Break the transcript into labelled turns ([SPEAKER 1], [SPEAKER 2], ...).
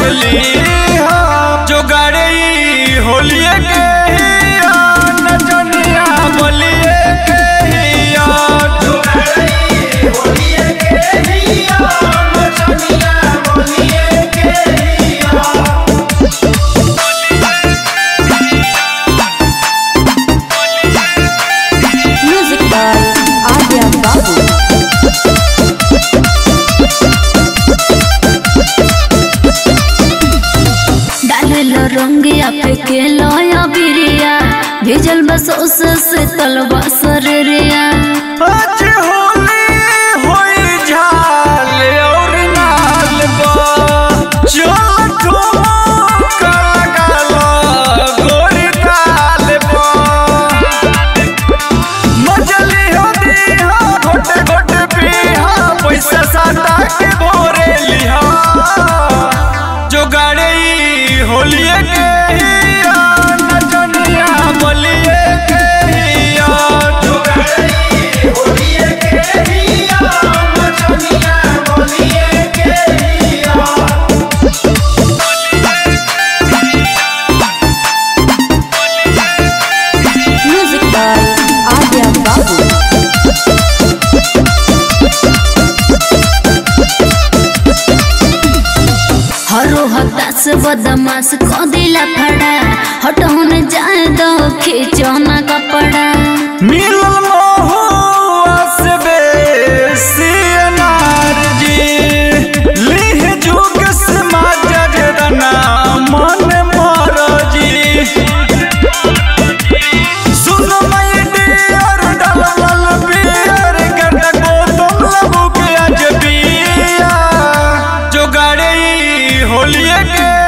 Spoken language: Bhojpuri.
[SPEAKER 1] बोली जो गाड़े होलिए के हिया नचनिया बोलिए के हिया जो
[SPEAKER 2] Music by Adya Babu. डालेलो रंगिया पे के लोया बिरिया भेजल बस उस से तलवा सरिया
[SPEAKER 1] आज होली होई झाल और नाल बा चल ठुमका लगालो गोरी ताल बा मजली हो दीहा घोटे घोटे पीहा पैसा साटा के भोरे लिहा जो गाड़ी होलिए के हिया नचनिया बोलिए के हिया जो
[SPEAKER 2] Music by Adya Babu. हरो हतास बदमाश को दिला फड़ा हटौन जाए दो खींचो ना कपड़ा
[SPEAKER 1] मिलल महुआ से बेसी अनार जी लिह जुग समाज जरना मन मर जी सुन मई डियर डलल बियर गट को तुम लगू के आज बिया जो गाड़ी होलिए के